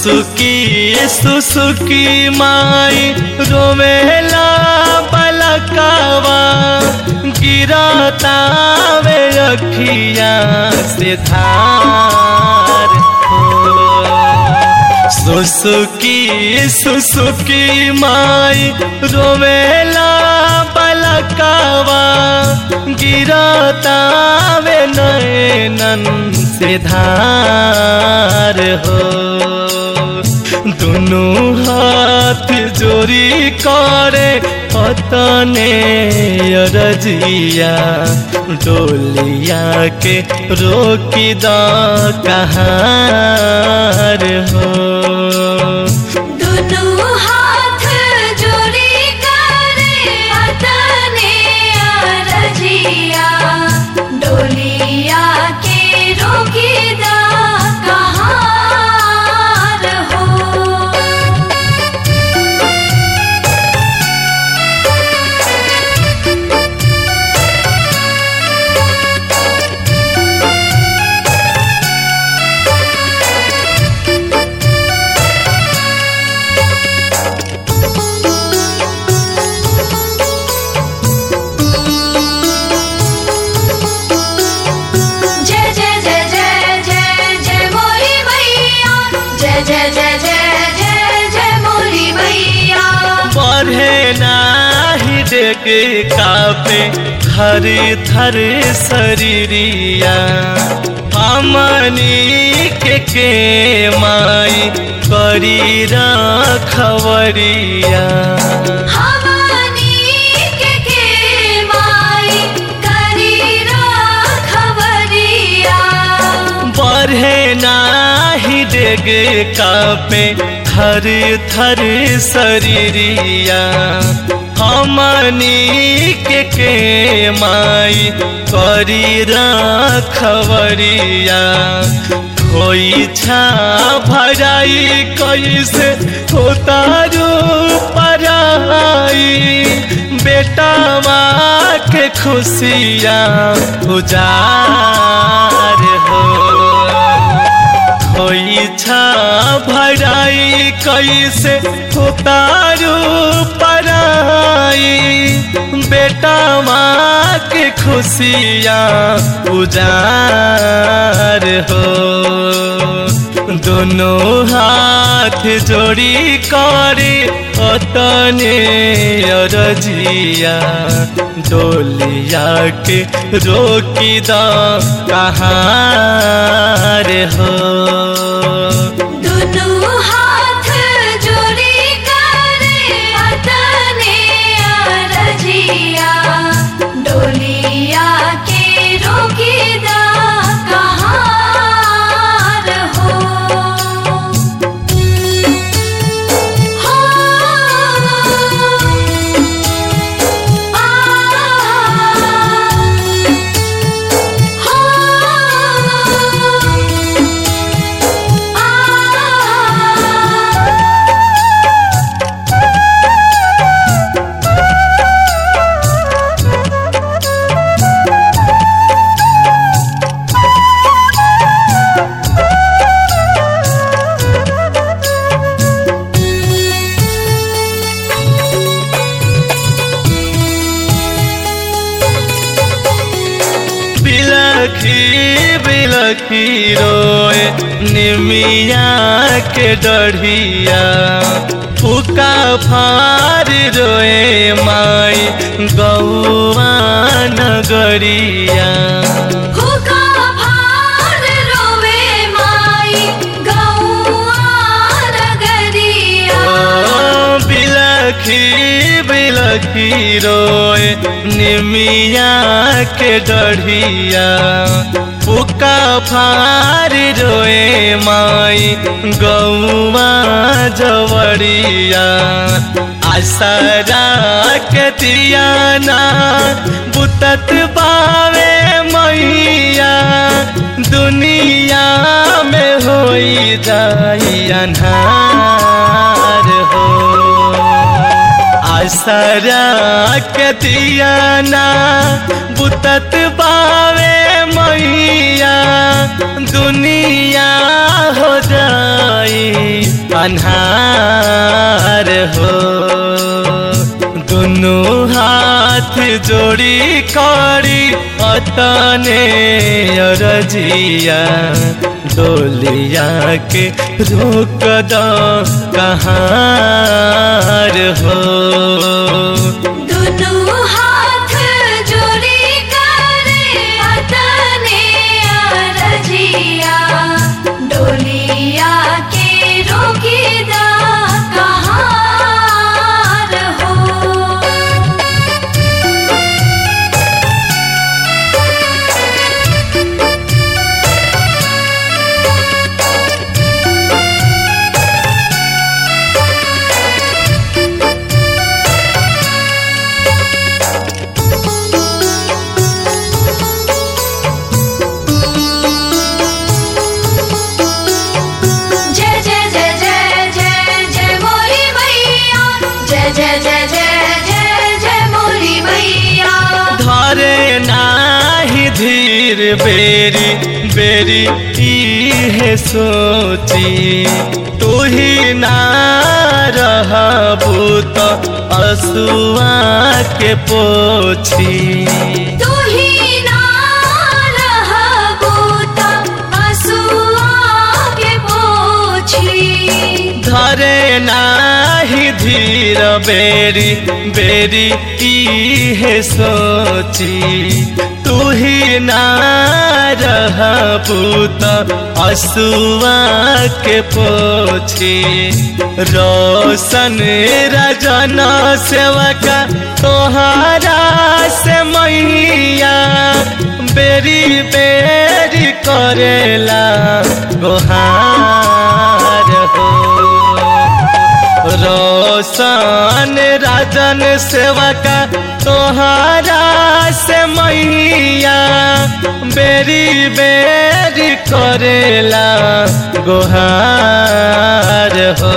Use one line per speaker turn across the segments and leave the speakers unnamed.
सुसुकी सुसुकी माई रोवेला बलकावा गिरतावे अखिया से धार हो सुसुकी सुसुकी माई रोवेला बलकावा गिरतावे नैनन से धार हो दुनु हाथ जोड़ी करे पतने रजिया डोलिया के रोकी द कहार हो
दुनु हाथ जोड़ी करे अतने अरजिया डोलिया के रोकीदा कहार हो जय जय जय जय जय जय मोरी मैया जय जय जय जय जय जय मोरी मैया
बढ़े नाही डेगे कापे थर थर शरीरिया हमनी के के माई करी रखवरिया
हमनी के के माई करी रखवरिया
बढ़े नाही डेगे कापे थर थर शरीरिया हमनी के के माई करी रखवरिया कोई छा भराई कैसे होता रू पराई बेटा माँ के खुशियाँ उजार हो कोई छा भराई कैसे उतारू पराई बेटा माँ के खुशियाँ उजार हो दोनों हाथ जोड़ी करे अतने अरजिया डोलिया के रोकी द कहार हो
दुनु हाथ जोड़ी करे अतने अरजिया डोलिया के रोकीदा कहार हो हो
बिलखी बिलखी रोए निमिया के डढ़िया फुका फार रोए माई गौआ नगरिया
हुका भार रोवे माई गौआ नगरिया
ओ बिलखी बिलखी रोए निमिया के डढ़िया फुका फार रोए माई गौआ जवरिया आसरा के तियाना बुतत बावे मैया दुनिया में होई जाई अन्हार हो आसरा के दिया ना बुतत बावे मैया दुनिया हो जाई अन्हार हो दुनु हाथ जोड़ी करी अतने अरजिया डोलिया के रोक दो कहाँ हो
दुनु हाथ जोड़ी करे अतने अरजिया डोलिया के रोकीदा कहाँ हो जय जय जय जय जय जय मोरी मैया जय जय जय जय जय जय मोरी मैया
धरे नाही धीर बेरी बेरी इहे सोची तू ही ना रहबू तो असुआ के पोछी
तू ही ना रहबू त असुआ के पोछी
धरे नाही धीर बेरी बेरी इहे सोची तू ही ना रहबू तो असुआ के पोछी रोशन रजन सेवका तोहारा से मैया बेरी बेरी करेला गोहार हो रोशन राजन सेवका तोहारा से मैया बेरी बेरी करेला गोहार हो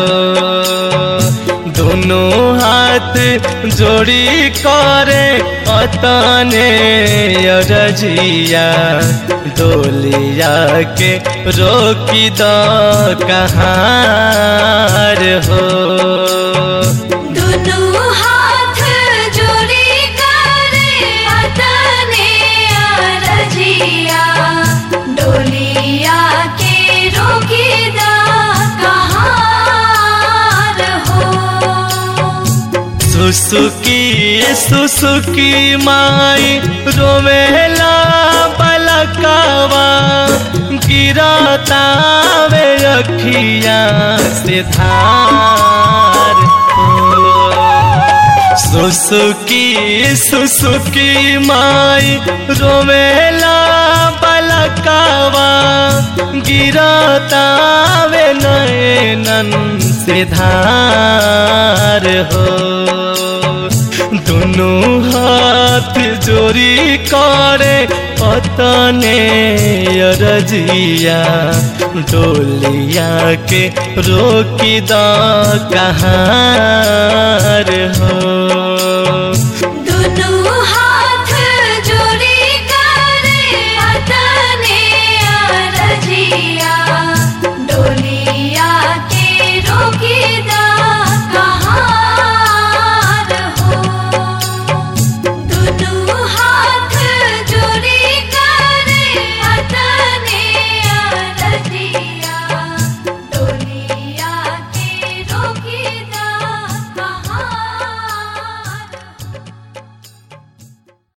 दोनों हाथ जोड़ी करे अतने अरजिया डोलिया के रोकी दो कहाँ हो
दुनु हाथ जोड़ी करे अतने अरजिया डोलिया के रोकीदा कहाँ हो
सुसुकी सुसुकी माई रोवेला बलकावा गिरता वे अखिया से धार हो। सुसुकी सुसुकी माई रोवेला बलकावा गिरता वे नैनन से धार हो दोनों हाथ जोड़ी करे पतने अरजिया डोलिया के रोकी द कहाँ